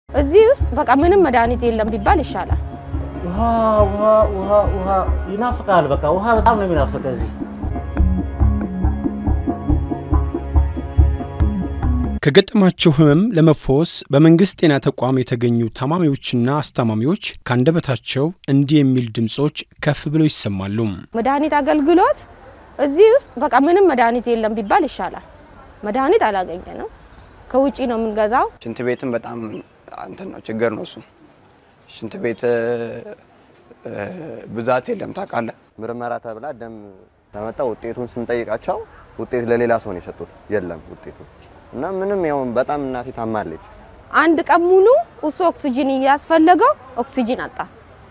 እዚህ ውስጥ በቃ ምንም መድኃኒት የለም ቢባል ይሻላል። ውሃ ውሃ ውሃ ውሃ ይናፍቃል። በቃ ውሃ በጣም ነው የሚናፍቅ እዚህ። ከገጠማቸው ህመም ለመፈወስ በመንግስት ጤና ተቋም የተገኙ ታማሚዎችና አስታማሚዎች ከአንደበታቸው እንዲህ የሚል ድምጾች ከፍ ብለው ይሰማሉ። መድኃኒት አገልግሎት እዚህ ውስጥ በቃ ምንም መድኃኒት የለም ቢባል ይሻላል። መድኃኒት አላገኘንም፣ ከውጪ ነው የምንገዛው። ሽንት ቤትም በጣም እንትን ነው ችግር ነው። እሱ ሽንት ቤት ብዛት የለም ታውቃለህ። ምርመራ ተብላ ደም ተመጣ ውጤቱን ስንጠይቃቸው ውጤት ለሌላ ሰው ነው የሰጡት። የለም ውጤቱ እና ምንም ያው በጣም እናቴ ታማለች። አንድ ቀን ሙሉ እሱ ኦክሲጂን እያስፈለገው ኦክሲጂን አጣ።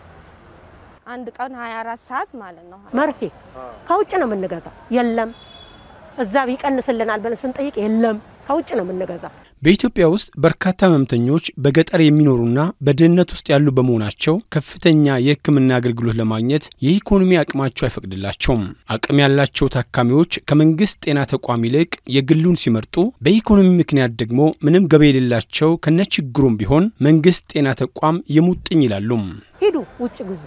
አንድ ቀን 24 ሰዓት ማለት ነው። መርፌ ከውጭ ነው የምንገዛው። የለም እዛ ይቀንስልናል ብለን ስንጠይቅ የለም ከውጭ ነው የምንገዛው። በኢትዮጵያ ውስጥ በርካታ ህመምተኞች በገጠር የሚኖሩና በድህነት ውስጥ ያሉ በመሆናቸው ከፍተኛ የሕክምና አገልግሎት ለማግኘት የኢኮኖሚ አቅማቸው አይፈቅድላቸውም። አቅም ያላቸው ታካሚዎች ከመንግስት ጤና ተቋም ይልቅ የግሉን ሲመርጡ፣ በኢኮኖሚ ምክንያት ደግሞ ምንም ገቢ የሌላቸው ከነችግሩም ቢሆን መንግስት ጤና ተቋም የሙጥኝ ይላሉ። ሂዱ ውጭ ግዙ።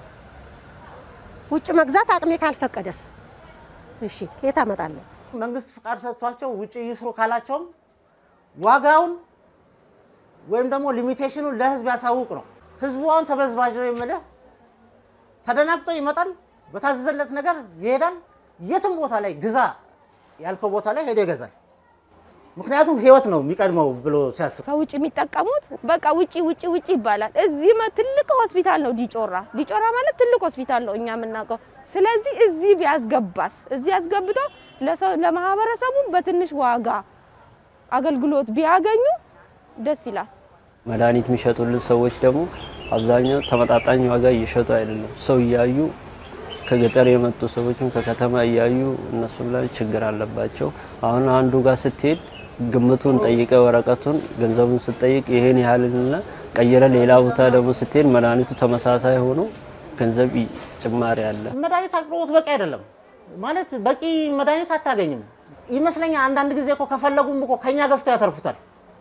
ውጭ መግዛት አቅሜ ካልፈቀደስ እሺ ከየት አመጣለሁ? መንግስት ፍቃድ ሰጥቷቸው ውጭ ይስሩ ካላቸውም ዋጋውን ወይም ደግሞ ሊሚቴሽኑን ለህዝብ ያሳውቅ ነው። ህዝቡ አሁን ተበዝባዥ ነው የምልህ፣ ተደናግጦ ይመጣል፣ በታዘዘለት ነገር ይሄዳል። የትም ቦታ ላይ ግዛ ያልከው ቦታ ላይ ሄዶ ይገዛል። ምክንያቱም ህይወት ነው የሚቀድመው ብሎ ሲያስብ ከውጭ የሚጠቀሙት በቃ ውጪ ውጪ ውጪ ይባላል። እዚህ መ- ትልቅ ሆስፒታል ነው ዲጮራ። ዲጮራ ማለት ትልቅ ሆስፒታል ነው እኛ የምናውቀው። ስለዚህ እዚህ ቢያስገባስ እዚህ አስገብቶ ለሰው ለማህበረሰቡ በትንሽ ዋጋ አገልግሎት ቢያገኙ ደስ ይላል። መድኃኒት የሚሸጡልን ሰዎች ደግሞ አብዛኛው ተመጣጣኝ ዋጋ እየሸጡ አይደለም። ሰው እያዩ ከገጠር የመጡ ሰዎችም ከከተማ እያዩ እነሱም ላይ ችግር አለባቸው። አሁን አንዱ ጋር ስትሄድ ግምቱን ጠይቀ ወረቀቱን ገንዘቡን ስትጠይቅ ይሄን ያህልና ቀይረ ሌላ ቦታ ደግሞ ስትሄድ መድኃኒቱ ተመሳሳይ ሆኖ ገንዘብ ጭማሪ አለ። መድኃኒት አቅርቦት በቂ አይደለም ማለት በቂ መድኃኒት አታገኝም ይመስለኛል። አንዳንድ ጊዜ እኮ ከፈለጉም እኮ ከኛ ገዝተው ያተርፉታል።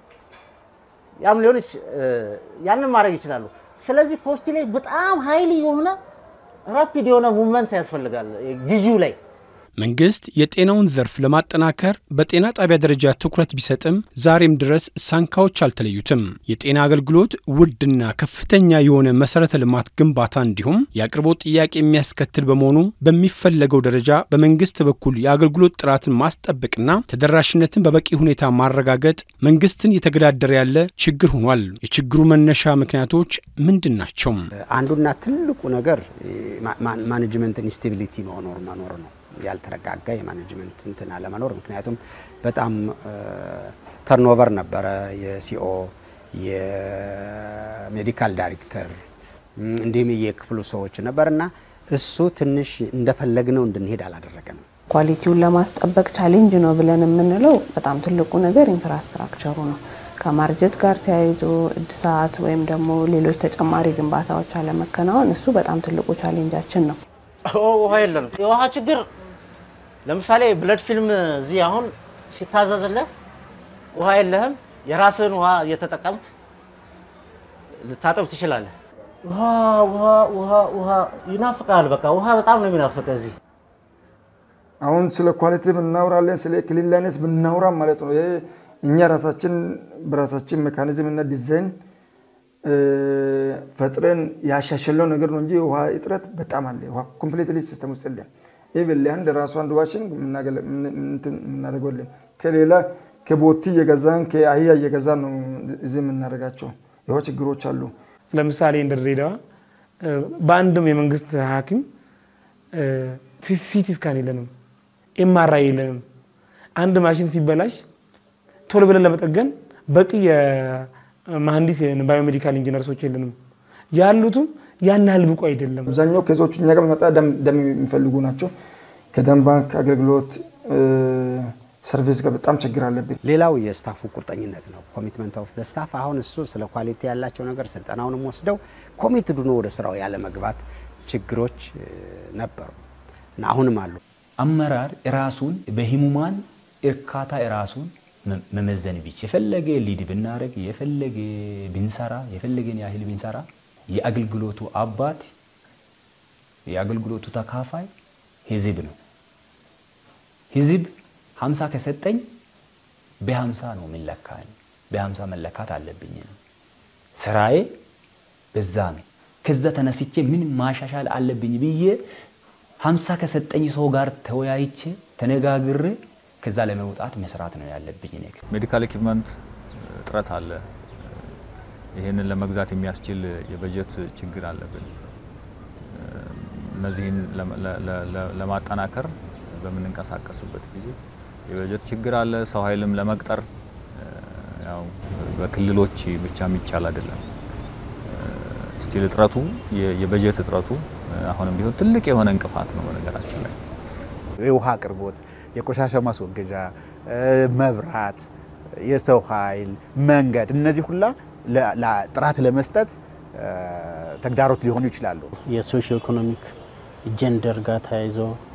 ያም ሊሆን ይች- ያንን ማድረግ ይችላሉ። ስለዚህ ኮስቲ ላይ በጣም ሀይሊ የሆነ ራፒድ የሆነ ሙቭመንት ያስፈልጋል ግዢው ላይ መንግስት የጤናውን ዘርፍ ለማጠናከር በጤና ጣቢያ ደረጃ ትኩረት ቢሰጥም ዛሬም ድረስ ሳንካዎች አልተለዩትም። የጤና አገልግሎት ውድና ከፍተኛ የሆነ መሰረተ ልማት ግንባታ እንዲሁም የአቅርቦት ጥያቄ የሚያስከትል በመሆኑ በሚፈለገው ደረጃ በመንግስት በኩል የአገልግሎት ጥራትን ማስጠበቅና ተደራሽነትን በበቂ ሁኔታ ማረጋገጥ መንግስትን እየተገዳደረ ያለ ችግር ሆኗል። የችግሩ መነሻ ምክንያቶች ምንድን ናቸው? አንዱና ትልቁ ነገር ማኔጅመንት ኢንስቴቢሊቲ መኖር መኖር ነው። ያልተረጋጋ የማኔጅመንት እንትን አለመኖር። ምክንያቱም በጣም ተርኖቨር ነበረ የሲኦ የሜዲካል ዳይሬክተር እንዲሁም የክፍሉ ሰዎች ነበርና እሱ ትንሽ እንደፈለግነው እንድንሄድ አላደረገንም። ኳሊቲውን ለማስጠበቅ ቻሌንጅ ነው ብለን የምንለው በጣም ትልቁ ነገር ኢንፍራስትራክቸሩ ነው። ከማርጀት ጋር ተያይዞ እድሳት ወይም ደግሞ ሌሎች ተጨማሪ ግንባታዎች አለመከናወን እሱ በጣም ትልቁ ቻሌንጃችን ነው። ውሃ የለንም። የውሃ ችግር ለምሳሌ ብለድ ፊልም እዚህ አሁን ሲታዘዝልህ ውሃ የለህም፣ የራስህን ውሃ እየተጠቀምክ ልታጠብ ትችላለህ። ውሃ ውሃ ውሃ ውሃ ይናፍቃል። በቃ ውሃ በጣም ነው የሚናፍቅ እዚህ። አሁን ስለ ኳሊቲ ብናወራለን፣ ስለ ክሊንላይነስ ብናወራ ማለት ነው። ይሄ እኛ ራሳችን በራሳችን ሜካኒዝም እና ዲዛይን ፈጥረን ያሻሸለው ነገር ነው እንጂ ውሃ እጥረት በጣም አለ። ውሃ ኮምፕሊትሊ ሲስተም ውስጥ የለም። ኢቭን ለአንድ ራሱ አንድ ዋሽን የምናደርገለን ከሌላ ከቦቲ እየገዛን ከአህያ እየገዛን ነው እዚህ የምናደርጋቸው። የውሃ ችግሮች አሉ። ለምሳሌ እንደ ድሬዳዋ በአንድም የመንግስት ሐኪም ሲቲ ስካን የለንም፣ ኤምአርአይ የለንም። አንድ ማሽን ሲበላሽ ቶሎ ብለን ለመጠገን በቂ የመሀንዲስ ባዮሜዲካል ኢንጂነርሶች የለንም። ያሉትም ያን ያህል ብቁ አይደለም። አብዛኛው ኬዞቹ እኛ ጋር በመጣ ደም የሚፈልጉ ናቸው። ከደም ባንክ አገልግሎት ሰርቪስ ጋር በጣም ችግር አለብን። ሌላው የስታፉ ቁርጠኝነት ነው፣ ኮሚትመንት ኦፍ ዘ ስታፍ። አሁን እሱ ስለ ኳሊቲ ያላቸው ነገር ስልጠናውንም ወስደው ኮሚትድ ሆኖ ወደ ስራው ያለ መግባት ችግሮች ነበሩ እና አሁንም አሉ። አመራር ራሱን በህሙማን እርካታ ራሱን መመዘን ቢች የፈለገ ሊድ ብናደረግ የፈለገ ብንሰራ የፈለገን ያህል ብንሰራ የአገልግሎቱ አባት የአገልግሎቱ ተካፋይ ህዝብ ነው። ህዝብ ሀምሳ ከሰጠኝ በሀምሳ ነው የሚለካኝ። በሀምሳ መለካት አለብኝ ነው ስራዬ በዛ ነው። ከዛ ተነስቼ ምን ማሻሻል አለብኝ ብዬ ሀምሳ ከሰጠኝ ሰው ጋር ተወያይቼ ተነጋግሬ ከዛ ለመውጣት መስራት ነው ያለብኝ። እኔ ሜዲካል ኢኩፕመንት እጥረት አለ። ይህንን ለመግዛት የሚያስችል የበጀት ችግር አለብን። እነዚህን ለማጠናከር በምንንቀሳቀስበት ጊዜ የበጀት ችግር አለ። ሰው ኃይልም ለመቅጠር ያው በክልሎች ብቻ የሚቻል አይደለም። ስቲል እጥረቱ የበጀት እጥረቱ አሁንም ቢሆን ትልቅ የሆነ እንቅፋት ነው። በነገራችን ላይ የውሃ አቅርቦት፣ የቆሻሻ ማስወገጃ፣ መብራት፣ የሰው ኃይል፣ መንገድ እነዚህ ሁላ ጥራት ለመስጠት ተግዳሮት ሊሆኑ ይችላሉ። የሶሺዮ ኢኮኖሚክ ጀንደር ጋር ተያይዞ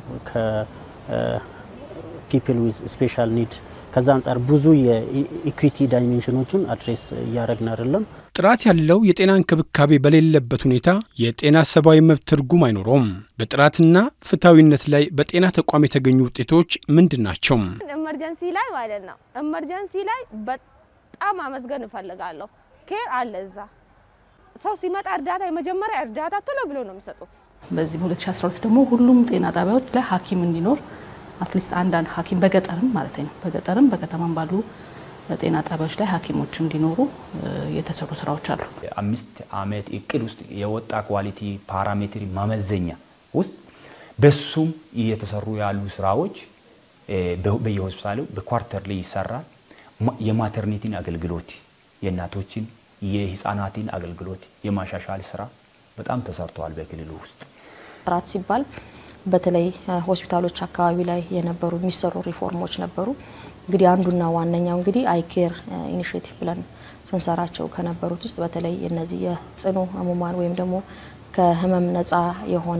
ከፒፕል ዊዝ ስፔሻል ኒድ ከዛ አንጻር ብዙ የኢኩዊቲ ዳይሜንሽኖቹን አድሬስ እያደረግን አይደለም። ጥራት ያለው የጤና እንክብካቤ በሌለበት ሁኔታ የጤና ሰብአዊ መብት ትርጉም አይኖረውም። በጥራትና ፍትሐዊነት ላይ በጤና ተቋም የተገኙ ውጤቶች ምንድን ናቸው? ኤመርጀንሲ ላይ ማለት ነው። ኤመርጀንሲ ላይ በጣም አመስገን እፈልጋለሁ። ኬር አለ እዛ ሰው ሲመጣ እርዳታ የመጀመሪያ እርዳታ ቶሎ ብሎ ነው የሚሰጡት። በዚህ በ2012 ደግሞ ሁሉም ጤና ጣቢያዎች ላይ ሐኪም እንዲኖር አትሊስት አንዳንድ ሐኪም በገጠርም ማለት ነው በገጠርም በከተማም ባሉ ጤና ጣቢያዎች ላይ ሐኪሞች እንዲኖሩ የተሰሩ ስራዎች አሉ። አምስት ዓመት እቅድ ውስጥ የወጣ ኳሊቲ ፓራሜትሪ ማመዘኛ ውስጥ በሱም እየተሰሩ ያሉ ስራዎች በየሆስፒታሉ በኳርተር ላይ ይሰራል። የማተርኒቲን አገልግሎት የእናቶችን የህፃናትን አገልግሎት የማሻሻል ስራ በጣም ተሰርተዋል በክልሉ ውስጥ። ጥራት ሲባል በተለይ ሆስፒታሎች አካባቢ ላይ የነበሩ የሚሰሩ ሪፎርሞች ነበሩ። እንግዲህ አንዱና ዋነኛው እንግዲህ አይኬር ኢኒሽቲቭ ብለን ስንሰራቸው ከነበሩት ውስጥ በተለይ እነዚህ የጽኑ ህሙማን ወይም ደግሞ ከህመም ነፃ የሆነ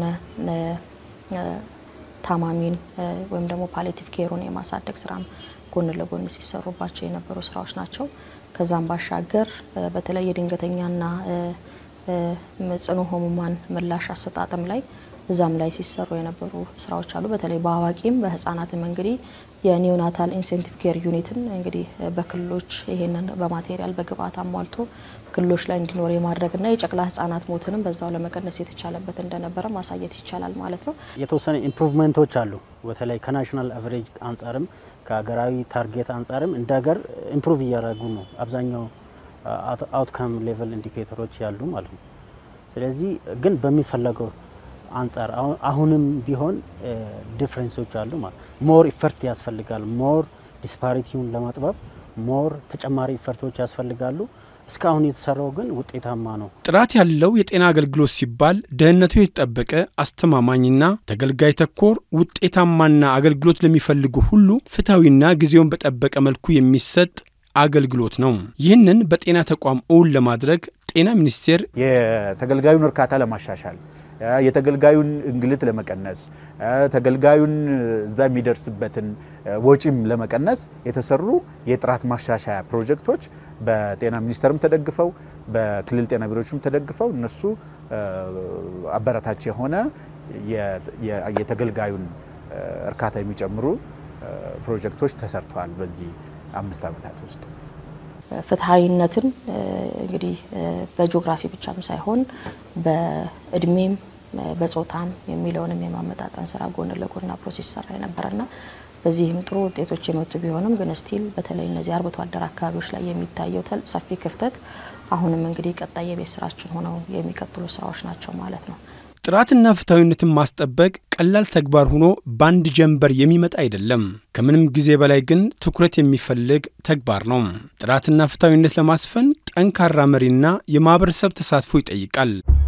ታማሚን ወይም ደግሞ ፓሌቲቭ ኬሩን የማሳደግ ስራም ጎን ለጎን ሲሰሩባቸው የነበሩ ስራዎች ናቸው። ከዛም ባሻገር በተለይ የድንገተኛና ጽኑ ህሙማን ምላሽ አሰጣጥም ላይ እዛም ላይ ሲሰሩ የነበሩ ስራዎች አሉ። በተለይ በአዋቂም በህጻናትም እንግዲህ የኒዮናታል ኢንሴንቲቭ ኬር ዩኒትን እንግዲህ በክልሎች ይሄንን በማቴሪያል በግብአት አሟልቶ ክልሎች ላይ እንዲኖር የማድረግና የጨቅላ ህጻናት ሞትንም በዛው ለመቀነስ የተቻለበት እንደነበረ ማሳየት ይቻላል ማለት ነው። የተወሰነ ኢምፕሩቭመንቶች አሉ። በተለይ ከናሽናል አቨሬጅ አንጻርም ከሀገራዊ ታርጌት አንጻርም እንደ ሀገር ኢምፕሩቭ እያደረጉ ነው። አብዛኛው አውትካም ሌቨል ኢንዲኬተሮች ያሉ ማለት ነው። ስለዚህ ግን በሚፈለገው አንጻር አሁንም ቢሆን ዲፍረንሶች አሉ ማለት ሞር ኢፈርት ያስፈልጋል። ሞር ዲስፓሪቲውን ለማጥበብ ሞር ተጨማሪ ኢፈርቶች ያስፈልጋሉ። እስካሁን የተሰራው ግን ውጤታማ ነው። ጥራት ያለው የጤና አገልግሎት ሲባል ደህንነቱ የተጠበቀ አስተማማኝና ተገልጋይ ተኮር ውጤታማና አገልግሎት ለሚፈልጉ ሁሉ ፍትሐዊና ጊዜውን በጠበቀ መልኩ የሚሰጥ አገልግሎት ነው። ይህንን በጤና ተቋም እውን ለማድረግ ጤና ሚኒስቴር የተገልጋዩን እርካታ ለማሻሻል የተገልጋዩን እንግልት ለመቀነስ ተገልጋዩን እዛ የሚደርስበትን ወጪም ለመቀነስ የተሰሩ የጥራት ማሻሻያ ፕሮጀክቶች በጤና ሚኒስቴርም ተደግፈው በክልል ጤና ቢሮዎችም ተደግፈው እነሱ አበረታች የሆነ የተገልጋዩን እርካታ የሚጨምሩ ፕሮጀክቶች ተሰርተዋል በዚህ አምስት ዓመታት ውስጥ። ፍትሐዊነትን እንግዲህ በጂኦግራፊ ብቻም ሳይሆን በእድሜም በጾታም የሚለውንም የማመጣጠን ስራ ጎን ለጎን አብሮ ሲሰራ የነበረና በዚህም ጥሩ ውጤቶች የመጡ ቢሆንም ግን ስቲል በተለይ እነዚህ አርብቶ አደር አካባቢዎች ላይ የሚታየው ሰፊ ክፍተት አሁንም እንግዲህ ቀጣይ የቤት ስራችን ሆነው የሚቀጥሉ ስራዎች ናቸው ማለት ነው። ጥራትና ፍትሐዊነትን ማስጠበቅ ቀላል ተግባር ሆኖ በአንድ ጀንበር የሚመጣ አይደለም። ከምንም ጊዜ በላይ ግን ትኩረት የሚፈልግ ተግባር ነው። ጥራትና ፍትሐዊነት ለማስፈን ጠንካራ መሪና የማህበረሰብ ተሳትፎ ይጠይቃል።